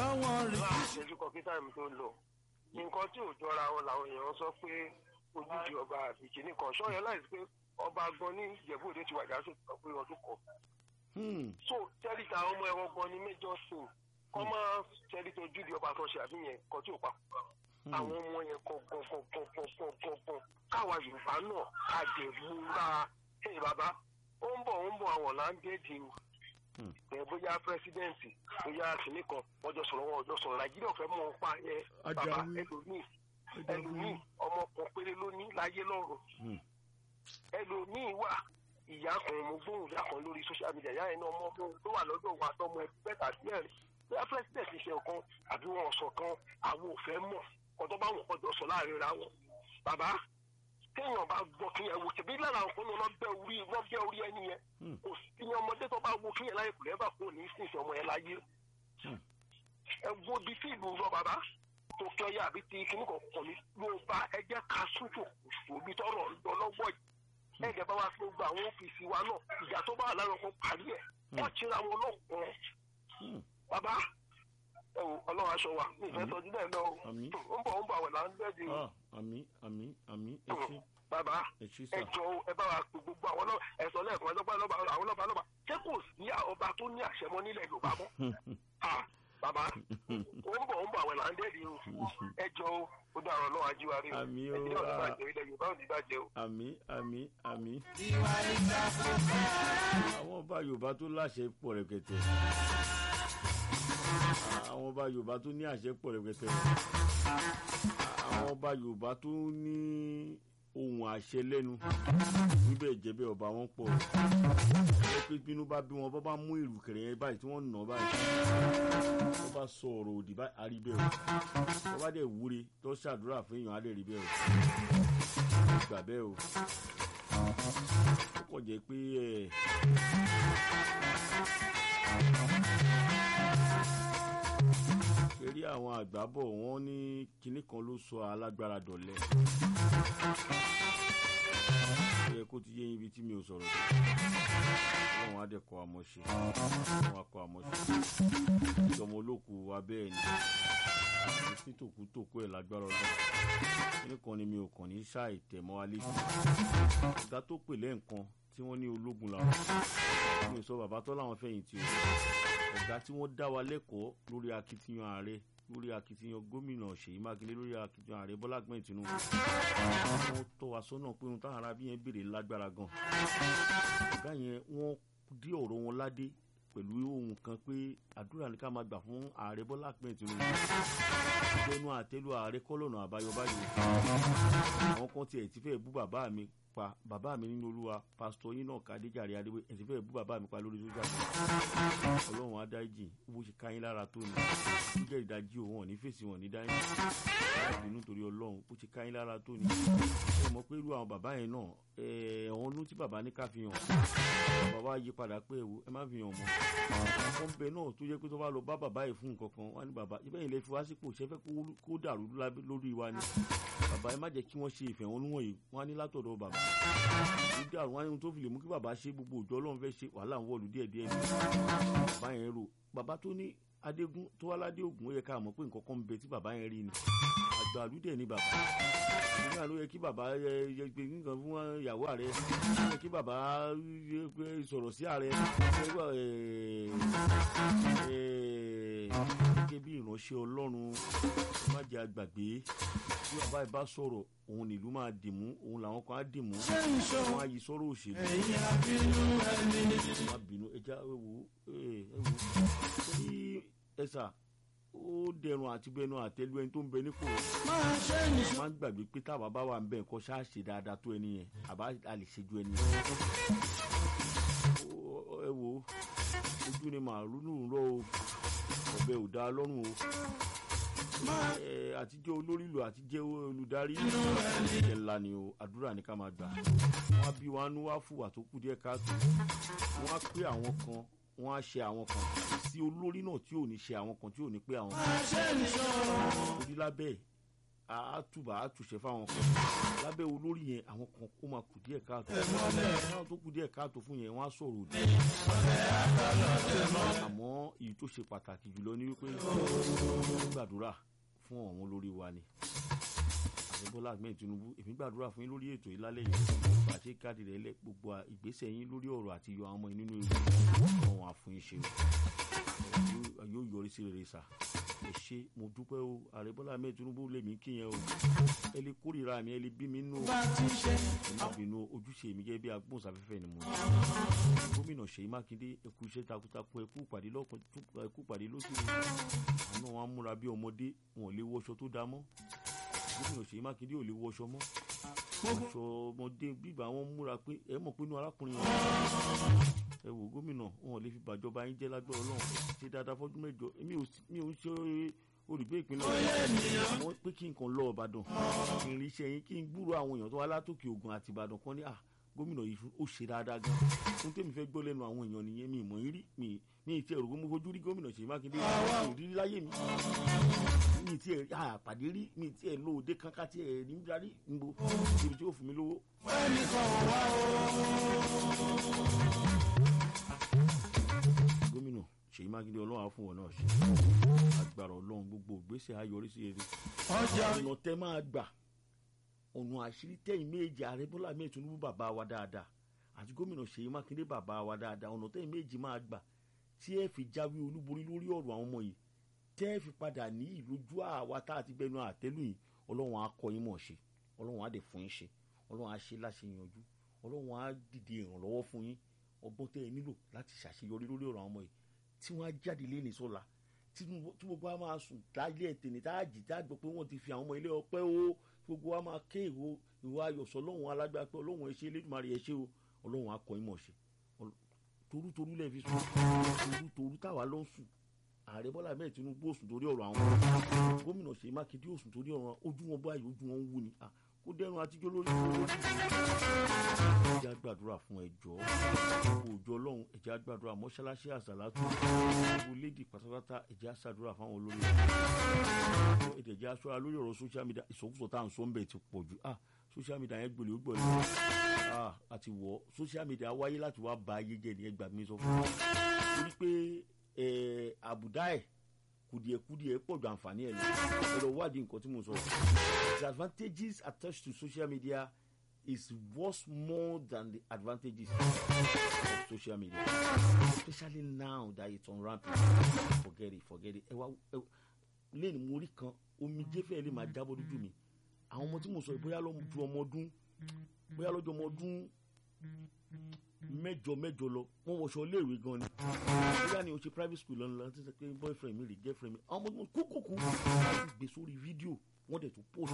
wọn rí. ìṣẹ́jú kan kí táìmù tó lọ nǹkan tí ò jọra wọn làwọn èèyàn sọ pé ojúde ọba àti kìnnì kan ṣọ́yẹ́ láì sí pé ọba gan ní ìjẹ̀bú òde ti wàjà sóò tó pé ọdún kan Hmm. so tẹ́lifà àwọn ọmọ ẹ̀rọ gan ní méjọ sìn kọ́ máa tẹ́lí tó ojúde ọba tó ṣe àfihàn kan tí ò pa àwọn ọmọ yẹn kọ̀ọ̀kọ̀ọ̀kọ̀ọ̀kọ̀ọ̀kọ̀ káwa yorùbá náà ká dẹ̀ múra ẹ̀ bàbá ó ń bọ̀ ó ń bọ̀ àwọn làǹdẹ̀dì o Hmm. ẹ̀ bóyá pírẹsidẹ́ǹtì bóyá kìnnì kan wọ́n jọ sọ̀rọ̀ wọn ò jọ sọ̀rọ̀ nàìjíríà fẹ́ mọ̀ ọ́n pa yẹn bàbá Ajayi. ẹlòmíì ẹlòmíì ọmọ kan péré ló ní láyé lọ́rùn Hmm. ẹlòmíì wà ìyá kan mo gbóhùn ìyá kan lórí social media ìyá yẹn náà ọmọ ọmọ tó wà lọ́dọ̀ wa tọmọ ẹbí bẹ́ẹ̀ tàbí ẹ̀rí bóyá president ṣe ọ̀kan àbí wọn ọ̀sọ̀ kan àwọn ò fẹ́ mọ̀ ọ̀dọ́ bá wọn kọjọ sọ láàrin ra wọn. bàbá téèyàn bá gbọ́ kí yẹn wò tẹ̀bí lára àwọn kan náà bẹ́ orí wọ́n bẹ́ orí ẹni yẹn Hmm. kò sí ní ọmọdé tó bá wo kí yẹn láyé kò lẹ́bà kó ní sí ìfẹ́ ọmọ yẹn láyé. Hmm. ẹ wo bí tí ìlú lọ bàbá tó kẹ́yà àbí ti kíní kọ̀ọ̀kan ní ló bá ẹjẹ́ ká súnjò òbí tọrọ lọ lọ́wọ́ yìí ẹ̀jẹ̀ bá wa fi gba àwọn ọ́fíìsì wa náà ìjà tó bá wà lára ọkọ̀ parí ẹ̀ wọ́n ti ra wọn lọ́kùnrin Hmm. bàbá ẹ wò ọlọ́run aṣọ wa mi ìfẹ́ sọjú bẹ́ẹ̀ lọ o Àmín. ó ń bọ̀ ó ń bọ̀ àwẹ̀ là ń gbẹ́dì o Ah, àmì àmì àmì ẹ ṣé bàbá ẹ ṣé ẹ sà. jọ o, ẹ bá wa pe gbogbo àwọn náà ẹ sọ lẹ́ẹ̀kan lọ́ba lọ́ba àwọn lọ́ba lọ́ba ṣé kò sí ọba tó ní àṣẹ mọ́ nílẹ̀ yorùbá mọ́ Ah, bàbá ó ń bọ̀ ó ń bọ̀ àwẹ̀ là ń gbẹ́dì o ẹ jọ o ó dàrọ̀ náà ajíwárí o Àmín o, ẹ jẹ́ ọ̀dọ́ ah. bàjẹ́ ilẹ̀ yorùbá ò ní bàjẹ́ o. àmì àmì àmì. ìwà ìgbàgbọ́ àwọn ọba yorùbá tó láṣẹ pọ̀ rẹ̀kẹ̀tẹ̀ àwọn ọba yorùbá tó ní àṣẹ pọ̀ rẹ̀kẹ̀tẹ̀ àwọn ọba yorùbá tó ní ohun àṣẹ lẹ́nu níbẹ̀ jẹ́bẹ̀ ọba wọn pọ̀ ẹ pé bínú bá bí wọn bọ́ bá mú ìrùkẹ̀rẹ̀ yẹn báyìí tí wọ́n nà báyìí wọ́n bá sọ ọ̀rọ̀ òdì báyìí àrí bẹ́ẹ̀ o wọ́n bá dẹ̀ wúre tó ṣàdúrà fún èèyàn á lè rí bẹ́ẹ̀ o gbà bẹ́ẹ̀ o ó kàn jẹ́ pé ẹ̀ eré àwọn àgbà bọ̀ wọ́n ní kinní kan ló sọ alágbára dọ̀lẹ. ó yẹ kó ti yé yín ibi tí mi ò sọ̀rọ̀ dé wọn á dẹ̀ kọ́ àmọ́ṣe wọn á kọ́ àmọ́ṣe ìjọmọ olóku wa bẹ́ẹ̀ ni àti sí tòkútòkú ẹ̀ lágbára ọlọ́run kinní kan ni mi ò kàn ní ṣáì tẹ̀ mọ́ wa létí ọ̀gá tó pè lẹ́ǹkan tí wọ́n ní ológun làwọn mi ò sọ bàbá tó láwọn fẹ̀yìntì o ọ̀gá tí wọ́n dá wa lẹ́kọ̀ọ́ lórí akitiyan ààrẹ lórí akitiyan gómìnà ṣèyí mákindé lórí akitiyan ààrẹ bọ́lá gbẹ̀yìn tinubu wọ́n tọ́ wa sọ́nà pé ohun táwọn arábí yẹn béèrè lágbára gan ọ̀gá yẹn wọ́n dí ọ̀rọ̀ wọn ládé pẹ̀lú ohun kan pé àdúrà ní ká máa gbà fún ààrẹ bọ́lá gbẹ̀yìn tinubu ìjọnu àtẹ́lu ààrẹ kọ́lọ́nà àbáyọ báyìí àwọn kan tiẹ̀ ti fẹ́ bú bàbá mi pa bàbá mi nínú olúwa pásítọ̀ yín náà kàdéjàre adéwé ẹ̀ ti fẹ́ bú bàbá mi pa lórí sójà mi ọlọ́run adájì bó ṣe káyín lára tó ni ó jẹ́ ìdajì òun ọ̀ ní fèsì wọn ní dáyìn láti inú torí ọlọ́run bó ṣe káyín lára tó ni ẹ mọ̀ pé irú àwọn bàbá yẹn náà ẹ̀ ọ̀hún ló tí bàbá ní ká fi hàn bàbá yí padà pé ẹ̀wò ẹ má fi hàn mọ́ àwọn bẹ náà tó jẹ́ pé tó bá lọ bá bàbá yìí fún nǹkan kan wọ́n ní bàbá ibẹ̀ yìí lè fi wá sípò ṣẹ́fẹ́ kó dàrú lórí wa ni bàbá ẹ má jẹ́ kí wọ́n ṣe ìfẹ̀hónúhàn yìí wọ́n á ní látọ̀dọ̀ bàbá ó dàrú wọn á ní ohun tó fi lè mú kí bàbá ṣe gbogbo òjò ọlọ́run fẹ́ ṣe wàhálà ń wọ̀lú díẹ̀díẹ̀ ni bàbá yẹn rò bàbá tó ní adégún tó wá ládé ògùn ó yẹ ká mọ̀ pé nǹkan kan ń bẹ tí bàbá yẹn rí ni àgbà àlùdẹ̀ ni bàbá nígbà ló yẹ kí bàbá yẹ gbé nǹkan fún ìyàwó ààrẹ ó yẹ kí bàbá sọ̀rọ̀ sí ààrẹ gẹ́gẹ́ bí ìránṣẹ́ ọlọ́run má jẹ́ àgbàgbé bí bàbá yìí bá sọ̀rọ̀ òun nílùú máa dìmú òun làwọn kan á dìmú wọn á yí sọ̀rọ̀ òṣèlú. ẹ̀yin abínú ẹni. má bínú ẹja ewu ewu ní ẹ̀sà ó dẹrùn àti bẹnu àtẹlu ẹni tó ń bẹ nípò máa ṣe nìṣó. máa ń gbàgbé pé táwa bá wà ń bẹ nǹkan ṣáà ṣe dáadáa tó ẹni yẹn àbá a lè ṣe ju ẹni yẹn. Ó- ẹ wo ojú ni màálù ń rọ o ọbẹ̀ ò dáa lọ́rùn o ẹ àtijọ́ olórí ìlú àtijọ́ olùdarí ẹ̀ ńlá ni o àdúrà ní ká máa gbà wọ́n á bí wọn á nú wá fùwà tó kù díẹ̀ káàtó wọ́n á pé àwọn kan wọ́n á ṣe àwọn kan sí olórí náà tí ò ní ṣe àwọn kan tí ò ní pé àwọn kan máa ṣe nìṣó. torí lábẹ́ ẹ̀ àtúbà àtúnṣe fáwọn kan lábẹ́ olórí yẹn àwọn kan ó máa kù díẹ̀ káàtó àwọn tó kù díẹ̀ káàtó fún yẹn wọ́n á sọ̀rọ̀ òdì àmọ́ èyí tó ṣe pàtàkì jùlọ ni wípé gbàdúrà fún àwọn olórí wa ni ààrẹ bọ́lá ahmed tinubu èmi gbàdúrà fún yín lórí ètò ìlálẹ́ yìí pàṣẹ káàdì rẹ̀ lẹ gbogbo ìgbésẹ̀ yín lórí ọ̀rọ̀ àti yọ àwọn ọmọ yín nínú ewu àwọn àfún yín ṣe o yóò yọrí sí rere sà ẹ ṣe mo dúpẹ́ o ààrẹ bọ́lá ahmed tinubu lèmi kí yẹn o ẹ lè kórìíra mi ẹ lè bí mi nù ẹ má bínú ojúṣe mi gẹ́gẹ́ bí agbóhùnsáfẹ́fẹ́ ni mo ní gómìnà ṣèyí mákindé ẹ kú iṣẹ́ takuntakun ẹ kú pàdé lọ́kùn ẹ kú pàdé lóṣù àná wọn á múra bí ọmọdé wọn ò lè wọṣọ tó dá mọ́ gómìnà ṣèyí mákindé ò lè wọṣọ mọ́ aṣọ ọmọdé bíbá wọn múra pé ẹ mọ̀ pé inú arákùnrin yẹn ẹ wò gómìnà wọn ò lè fi bàjọba yín jẹ́ lágbára ọlọ́run ṣe dáadáa fọ́dún mẹ́jọ mi ò mi ò ń ṣe olùgbé ìpínlẹ̀ àwọn pé kí n kàn lọ ìbàdàn kí n rí iṣẹ́ yín kí n gbúrò àwọn èèyàn tó wá látòkè ògùn àti ìbàdàn kan ní à gómìnà yìí ó ṣe dáadáa gan fún tèmi fẹ́ gbọ́ lẹ́nu àwọn èèyàn nìyẹn mi ìmọ̀ yín rí mi ní ìtì ẹ̀rọ mo fojú rí gómìnà ṣèyí mákindé mi rí láyé mi mi ti ẹ̀ àpàdé rí mi ti ẹ̀ lóde kankan ti ẹ̀ ní darí nbo ibi tí ó fún mi lówó. ẹnì kan ò wá gómìnà ṣèyí mákindé ọlọ́run á fún wọn náà ṣe agbára ọlọ́run gbogbo ìgbésẹ̀ ayọrísí rere ọjà ọ̀nà tẹ́ máa gbà ọ̀nà àṣírí tẹ́yìn méjì ààrẹ bọ́lá mẹ́ẹ̀ tinubu bàbá wa dáadáa àti gómìnà ṣèyí mákindé bàbá wa dáadáa ọ̀nà tẹ́yìn méjì máa gbà tí ẹ fi jáwé olúborí lórí ọ̀rọ̀ àwọn ọmọ yìí tẹ́ ẹ fi padà ní ìlójú àwa tá a ti gbẹnu àtẹ́lù yìí ọlọ́run á kọ́ yín mọ̀ ṣe ọlọ́run á dẹ̀ fún yín ṣe ọlọ́run á ṣe láṣẹ yanjú ọlọ́run á dìde ìrànlọ́wọ́ fún yín ọgbọ́n tẹ́ ẹ nílò láti ṣàṣeyọrí lórí ọ̀rọ̀ àwọn ọmọ yìí tí wọ́n á jáde lẹ́ni sọ́la tí gbogbo wa máa sùn láyé ẹ̀tẹ̀ni tá a jì tá a gbọ́ pé wọ́n ti fi àwọn ọmọ ilé ọpẹ́ o gbogbo wa máa ké ìwo ìwọ ayọ̀sọ̀ ọlọ́run alágbá pé ọlọ́run ẹ ṣe elédùnmarè ẹ ṣe o ọlọ́run akọ ìmọ̀ ṣe torútorú lẹ́ẹ̀ fi sùn torútorú táwa ló ń sùn ààrẹ bọ́lá bẹ́ẹ̀ tinubu ó sùn torí ọ̀rọ̀ àwọn gómìnà ṣèyí mákindé ó sùn torí ọ̀rọ̀ ojú wọn báyìí ojú wọn ń wú ni kó dẹrùn àtijọ́ lórí lórí. ẹjẹ́ àgbàdúrà fún ẹjọ́ òòjọ́ ọlọ́run ẹjẹ́ àgbàdúrà mọ́ṣáláṣí àṣàlátù gbogbo lédi pátápátá ẹjẹ́ àṣàdúrà fáwọn olórí ètò ẹjẹ́ aṣọ́ra lórí ọ̀rọ̀ social media ìsọkúsọ tá à ń sọ ń bẹ̀ ti pọ̀ jù ah social media yẹn gbòlè ó gbòlè ah àti wọ̀ social media wáyé láti wá ba ayé jẹ́ nìyẹn gbàgbé sọ fún mi torí pé àbùdá ẹ̀ kùdìẹ̀kùdìẹ̀ pọ̀ ju àǹfààní ẹ̀ lọ ẹ lọ wádìí nǹkan tí mo sọ the advantages attached to social media is worth more than the advantages of social media especially now that it's on rampant forget it forget it ẹ wá lẹ́nu mo rí kan omi jẹ́fẹ́ lè máa jábọ́ lójú mi àwọn ọmọ tí mo sọ bóyá lọ́mọ ju ọmọ ọdún bóyá lọ́jọ́ ọmọ ọdún mẹ́jọ mẹ́jọ lọ wọ́n wọṣọ iléèwé gan ni bóyá ni o ṣe private school lọ́nà láti ṣe pé boyfriend mi rè girlfriend mi àwọn ọmọ tó kúkúkú láti gbé sórí fídíò wọ́n dẹ̀ tún post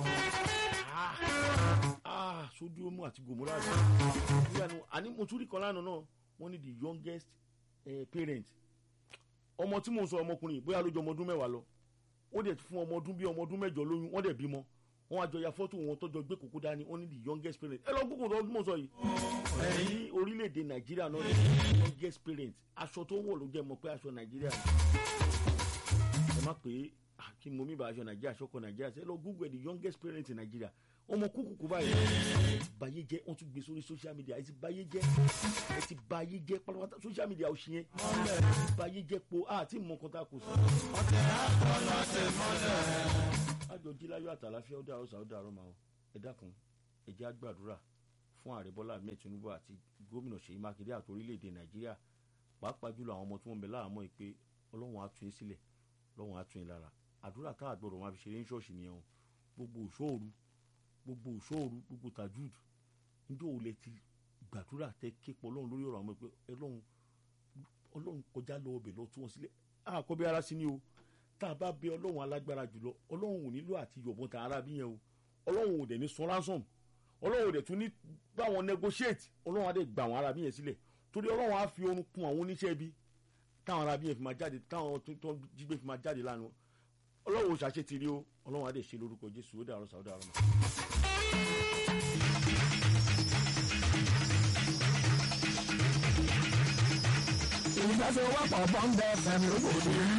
ah sodium àti gomora rẹ̀ bóyá ni àní mo tún rí kan lánàá náà wọ́n ní the youngest eh, parent ọmọ tí mo sọ ọmọkùnrin bóyá lójú ọmọ ọdún mẹ́wàá lọ ó dẹ̀ fún ọmọ ọdún bíi ọmọ ọdún mẹ́jọ lóyún wọ́n dẹ̀ bímọ wọn àjọ ya fọ́tò wọn tọ́jọ́ gbé kókó dání wọn ní the youngest parent ẹ lọ gbókò tó mọ̀ sọ yìí ní orílẹ̀-èdè nàìjíríà náà ní the youngest parent aṣọ tó ń wọ̀ ló jẹ́ mọ̀ pé aṣọ nàìjíríà ni ẹ má pé kí mo mi bá aṣọ nàìjíríà aṣọkọ nàìjíríà ṣe ẹ lọ google the youngest parent in nàìjíríà ọmọ kúkúkú báyìí báyé jẹ wọn tún gbé sórí social media ẹ ti báyé jẹ ẹ ti báyé jẹ pátápátá social media ò ṣe yẹn báyé jẹ po àti mọ̀kọ́tà kò sí. ọ̀tẹ̀ àpọ̀lọ̀ tẹ̀ mọ́lẹ̀ àjọ jíláyọ̀ àtàláfíà ó dàrú sàó dàrú màá ẹ dákun ẹ jẹ́ àgbàdúrà fún ààrẹ bọ́lá ahmed tinubu àti gómìnà ṣèyí mákindé àti orílẹ̀-èdè nàìjíríà pàápàá jùlọ àwọn ọmọ tí wọ́n ń bẹ láàmú yìí pé ọlọ́run á tún yín sílẹ̀ ọlọ́run á tún yín lára àdúrà tá àgbọ̀dọ̀ máa fi ṣeré ní ṣọ́ọ̀ṣì nìyẹn o gbogbo òṣòòru gbogbo òṣòòru gbogbo tajud níjọ́ òun lẹ ti gbàdúrà tẹ képọ̀ ọlọ́run lórí ọ̀rọ̀ àwọn pé ọlọ́run ọlọ́run kọjá lọ ọbẹ̀ lọ tú wọn sílẹ̀ àkọ́bí ara sí ni o tá a bá bẹ ọlọ́run alágbára jùlọ ọlọ́run ò nílò àti yọ̀bọ̀n tàn ara bí yẹn o ọlọ́run ò dẹ̀ ní san ransom ọlọ́run ò dẹ̀ tún ní báwọn negotiate ọlọ́run á dẹ̀ gbà àwọn ara bí yẹn sílẹ̀ torí ọlọ́run á fi orun kun àwọn oníṣẹ́ bí táwọn ara bí yẹn fi máa jáde táwọn tó jígbé fi máa jáde lánàá ọlọ́run ò ṣàṣe tìrí o ọlọ́run á dẹ̀ ṣe lórúkọ jésù ó dàrọ sàó dàrọ mọ́. ìgbàsowọ́pọ̀ bọ́ńdẹ̀ fẹ́mi lóbòdì.